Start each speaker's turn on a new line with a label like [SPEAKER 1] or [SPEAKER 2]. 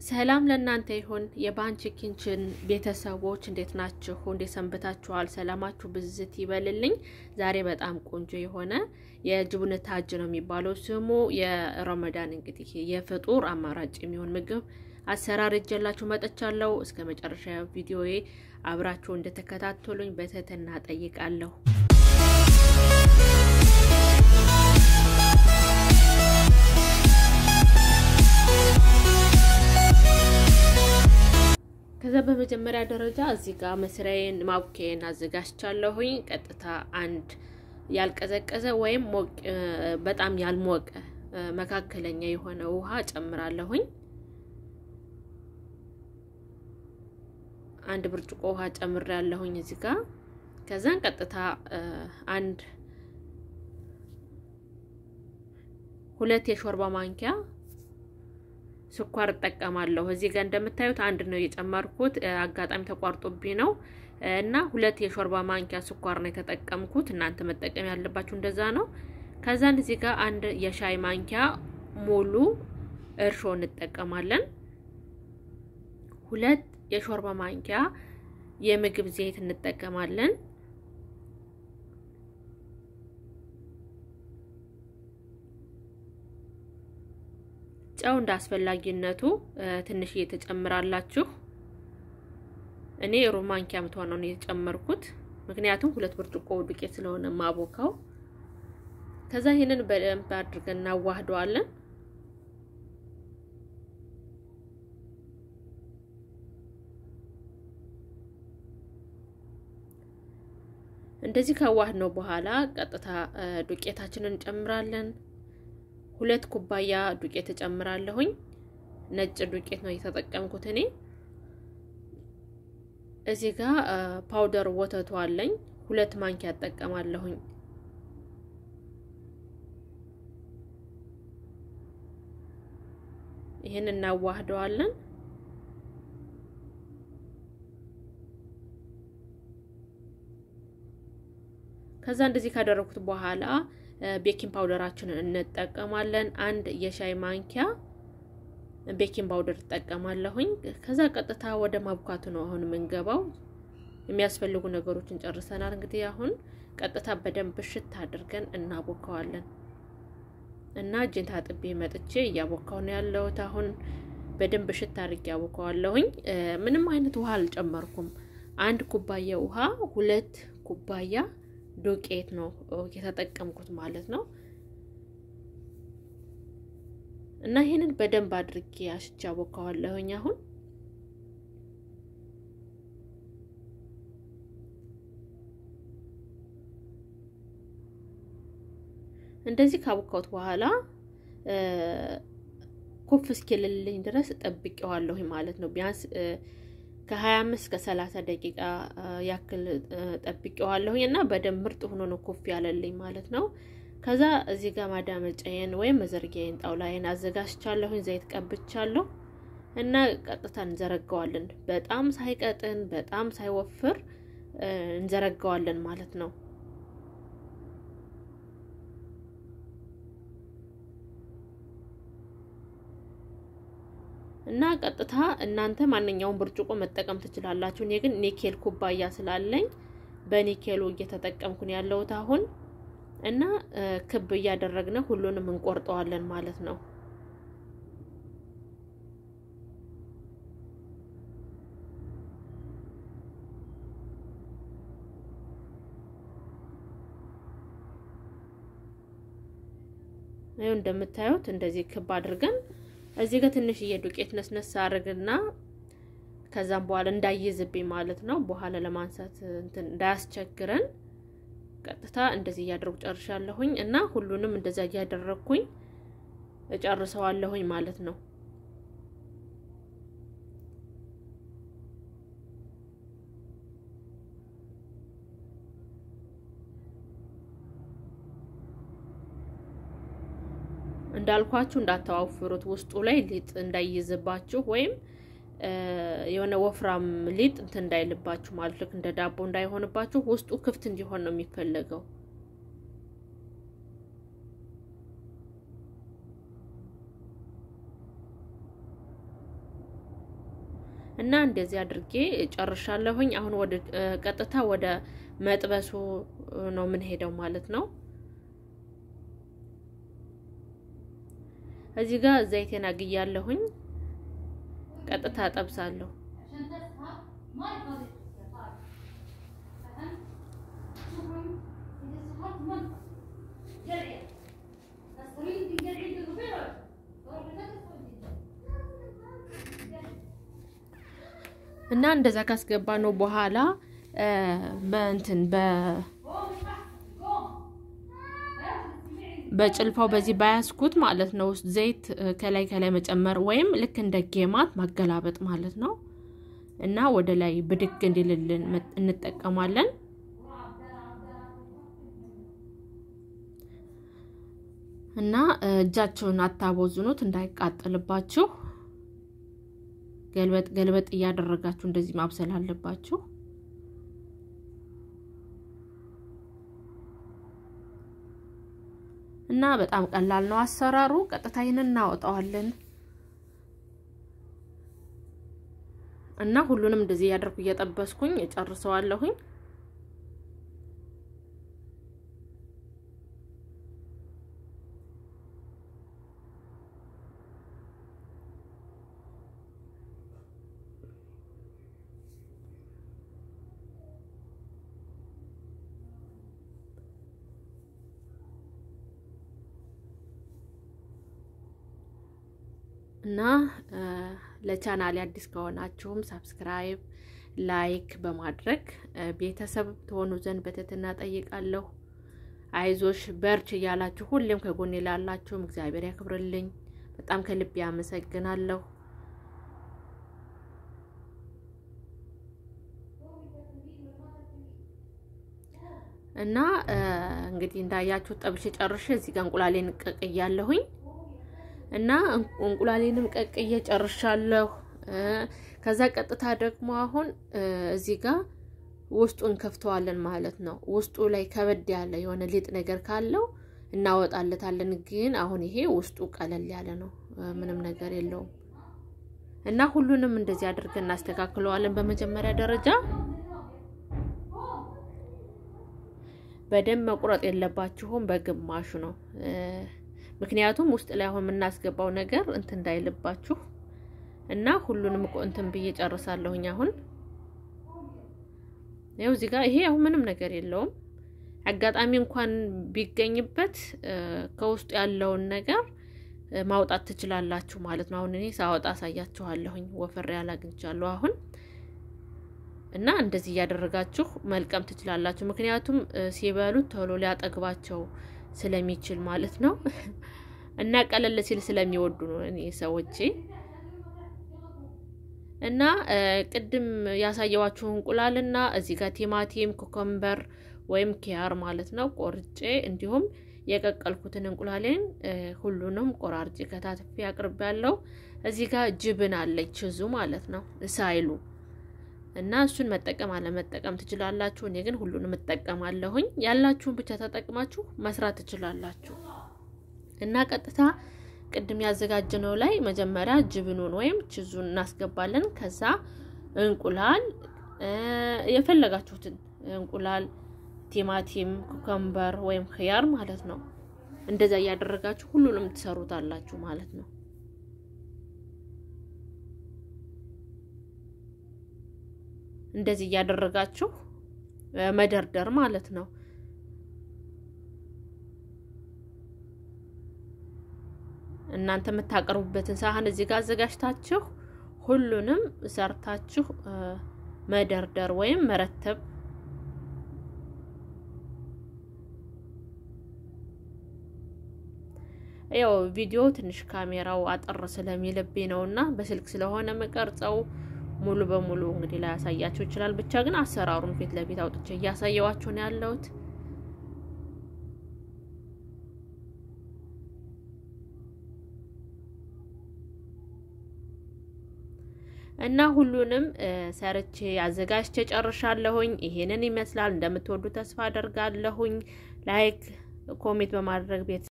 [SPEAKER 1] ሰላም ለእናንተ ይሁን። የባንቺ ኪችን ቤተሰቦች እንዴት ናችሁ? እንዴት ሰንብታችኋል? ሰላማችሁ ብዝት ይበልልኝ። ዛሬ በጣም ቆንጆ የሆነ የጅቡን ታጅ ነው የሚባለው ስሙ። የረመዳን እንግዲህ የፍጡር አማራጭ የሚሆን ምግብ አሰራር እጀላችሁ መጥቻለሁ። እስከ መጨረሻ ቪዲዮዬ አብራችሁ እንደተከታተሉኝ በትህትና ጠይቃለሁ። ከዛ በመጀመሪያ ደረጃ እዚህ ጋር መስሪያዬን ማቡኬን አዘጋጅቻለሁኝ። ቀጥታ አንድ ያልቀዘቀዘ ወይም በጣም ያልሞቀ መካከለኛ የሆነ ውሃ ጨምራለሁኝ። አንድ ብርጭቆ ውሃ ጨምሬያለሁኝ እዚህ ጋር። ከዛን ቀጥታ አንድ ሁለት የሾርባ ማንኪያ ስኳር እጠቀማለሁ። እዚህ ጋር እንደምታዩት አንድ ነው የጨመርኩት፣ አጋጣሚ ተቋርጦብኝ ነው እና ሁለት የሾርባ ማንኪያ ስኳር ነው የተጠቀምኩት። እናንተ መጠቀም ያለባችሁ እንደዛ ነው። ከዛን እዚህ ጋር አንድ የሻይ ማንኪያ ሙሉ እርሾ እንጠቀማለን። ሁለት የሾርባ ማንኪያ የምግብ ዘይት እንጠቀማለን። ጨው እንደ አስፈላጊነቱ ትንሽ እየተጨምራላችሁ። እኔ ሩብ ማንኪያ የምትሆነው ነው የጨመርኩት፣ ምክንያቱም ሁለት ብርጭቆ ዱቄት ስለሆነ ማቦካው። ከዛ ይህንን በደንብ አድርገን እናዋህደዋለን። እንደዚህ ካዋህድ ነው በኋላ ቀጥታ ዱቄታችንን እንጨምራለን። ሁለት ኩባያ ዱቄት እጨምራለሁኝ። ነጭ ዱቄት ነው የተጠቀምኩት እኔ። እዚህ ጋር ፓውደር ወተቱ አለኝ። ሁለት ማንኪያ እጠቀማለሁኝ። ይህን እናዋህደዋለን። ከዛ እንደዚህ ካደረኩት በኋላ ቤኪንግ ፓውደራችንን እንጠቀማለን። አንድ የሻይ ማንኪያ ቤኪንግ ፓውደር እጠቀማለሁኝ። ከዛ ቀጥታ ወደ ማቡካቱ ነው አሁን የምንገባው። የሚያስፈልጉ ነገሮችን ጨርሰናል። እንግዲህ አሁን ቀጥታ በደንብ እሽት አድርገን እናቦካዋለን እና እጄን ታጥቤ መጥቼ እያቦካው ነው ያለሁት። አሁን በደንብ እሽት አድርጌ ያቦካዋለሁኝ። ምንም አይነት ውሃ አልጨመርኩም። አንድ ኩባያ ውሃ፣ ሁለት ኩባያ ዱቄት ነው የተጠቀምኩት ማለት ነው። እና ይሄንን በደንብ አድርጌ አሽቻ ቦካዋለሁኝ። አሁን እንደዚህ ካቦካሁት በኋላ ኩፍ እስኪልልኝ ድረስ ጠብቄዋለሁኝ ማለት ነው ቢያንስ ከ25 እስከ 30 ደቂቃ ያክል ጠብቄዋለሁኝ እና በደንብ ምርጥ ሆኖ ነው ኮፍ ያለልኝ ማለት ነው። ከዛ እዚህ ጋር ማዳመጫዬን ወይም መዘርጊያዬን ጣውላዬን አዘጋጅቻለሁኝ። ዘይት ቀብቻለሁ እና ቀጥታ እንዘረጋዋለን። በጣም ሳይቀጥን በጣም ሳይወፍር እንዘረጋዋለን ማለት ነው። እና ቀጥታ እናንተ ማንኛውም ብርጭቆ መጠቀም ትችላላችሁ። እኔ ግን ኒኬል ኩባያ ስላለኝ በኒኬሉ እየተጠቀምኩ ነው ያለሁት አሁን እና ክብ እያደረግን ሁሉንም እንቆርጠዋለን ማለት ነው። ይኸው እንደምታዩት እንደዚህ ክብ አድርገን እዚህ ጋር ትንሽዬ ዱቄት ነስነስ አድርግና ከዛም በኋላ እንዳይዝብኝ ማለት ነው። በኋላ ለማንሳት እንትን እንዳያስቸግረን ቀጥታ እንደዚህ እያደረጉ ጨርሻለሁኝ እና ሁሉንም እንደዛ እያደረግኩኝ እጨርሰዋለሁኝ ማለት ነው። እንዳልኳችሁ እንዳታዋፍሩት፣ ውስጡ ላይ ሊጥ እንዳይይዝባችሁ ወይም የሆነ ወፍራም ሊጥ እንትን እንዳይልባችሁ ማለት ልክ እንደ ዳቦ እንዳይሆንባችሁ ውስጡ ክፍት እንዲሆን ነው የሚፈለገው። እና እንደዚህ አድርጌ ጨርሻለሁኝ። አሁን ወደ ቀጥታ ወደ መጥበሱ ነው የምንሄደው ማለት ነው። እዚህ ጋር ዘይቴን አግያለሁኝ። ቀጥታ ጠብሳለሁ። እና እንደዛ ካስገባ ነው በኋላ በእንትን በ በጭልፋው በዚህ ባያስኩት ማለት ነው ዘይት ከላይ ከላይ መጨመር ወይም ልክ እንደ ጌማት ማገላበጥ ማለት ነው። እና ወደ ላይ ብድግ እንዲልልን እንጠቀማለን። እና እጃቸውን አታቦዝኑት እንዳይቃጠልባችሁ። ገልበጥ ገልበጥ እያደረጋችሁ እንደዚህ ማብሰል አለባችሁ። እና በጣም ቀላል ነው አሰራሩ። ቀጥታ ይህንን እናወጣዋለን እና ሁሉንም እንደዚህ እያደረኩ እየጠበስኩኝ እጨርሰዋለሁኝ። እና ለቻናሌ አዲስ ከሆናችሁም ሳብስክራይብ፣ ላይክ በማድረግ ቤተሰብ ትሆኑ ዘንድ በትህትና ጠይቃለሁ። አይዞሽ በርች እያላችሁ ሁሌም ከጎኔ ላላችሁም እግዚአብሔር ያክብርልኝ። በጣም ከልቤ አመሰግናለሁ። እና እንግዲህ እንዳያችሁ ጠብሼ ጨርሼ እዚህ ጋር እንቁላሌን ቀቅያለሁኝ እና እንቁላሌንም ቀቅዬ ጨርሻለሁ። ከዛ ቀጥታ ደግሞ አሁን እዚህ ጋር ውስጡን ከፍተዋለን ማለት ነው። ውስጡ ላይ ከበድ ያለ የሆነ ሊጥ ነገር ካለው እናወጣለታለን። ግን አሁን ይሄ ውስጡ ቀለል ያለ ነው፣ ምንም ነገር የለውም። እና ሁሉንም እንደዚህ አድርገን እናስተካክለዋለን። በመጀመሪያ ደረጃ በደንብ መቁረጥ የለባችሁም፣ በግማሹ ነው ምክንያቱም ውስጥ ላይ አሁን የምናስገባው ነገር እንትን እንዳይልባችሁ እና ሁሉንም እኮ እንትን ብዬ ጨርሳለሁኝ። አሁን ያው እዚህ ጋር ይሄ አሁን ምንም ነገር የለውም። አጋጣሚ እንኳን ቢገኝበት ከውስጡ ያለውን ነገር ማውጣት ትችላላችሁ ማለት ነው። አሁን እኔ ሳወጣ አሳያችኋለሁኝ። ወፈር ያለ አግኝቻለሁ አሁን እና እንደዚህ እያደረጋችሁ መልቀም ትችላላችሁ። ምክንያቱም ሲበሉት ቶሎ ሊያጠግባቸው ስለሚችል ማለት ነው። እና ቀለል ሲል ስለሚወዱ ነው እኔ ሰዎቼ። እና ቅድም ያሳየዋችሁ እንቁላልና እዚህ ጋር ቲማቲም፣ ኮኮምበር ወይም ኪያር ማለት ነው ቆርጬ እንዲሁም የቀቀልኩትን እንቁላሌን ሁሉንም ቆራርጬ ከታትፌ አቅርቤ ያለው እዚህ ጋር ጅብን አለች ችዙ ማለት ነው ሳይሉ እና እሱን መጠቀም አለመጠቀም ትችላላችሁ። እኔ ግን ሁሉንም እጠቀማለሁኝ። ያላችሁን ብቻ ተጠቅማችሁ መስራት ትችላላችሁ። እና ቀጥታ ቅድም ያዘጋጀነው ላይ መጀመሪያ ጅብኑን ወይም ችዙን እናስገባለን። ከዛ እንቁላል የፈለጋችሁትን እንቁላል፣ ቲማቲም፣ ኩከምበር ወይም ክያር ማለት ነው። እንደዛ እያደረጋችሁ ሁሉንም ትሰሩታላችሁ ማለት ነው። እንደዚህ እያደረጋችሁ መደርደር ማለት ነው። እናንተ የምታቀርቡበትን ሳህን እዚህ ጋር አዘጋጅታችሁ ሁሉንም ሰርታችሁ መደርደር ወይም መረተብ ያው ቪዲዮ ትንሽ ካሜራው አጠር ስለሚልብኝ ነው እና በስልክ ስለሆነ መቀርጸው ሙሉ በሙሉ እንግዲህ ላይ ያሳያችሁ ይችላል። ብቻ ግን አሰራሩን ፊት ለፊት አውጥቼ እያሳየዋችሁ ነው ያለሁት። እና ሁሉንም ሰርቼ አዘጋጅቼ ጨርሻለሁኝ። ይሄንን ይመስላል። እንደምትወዱ ተስፋ አደርጋለሁኝ። ላይክ ኮሜንት በማድረግ ቤት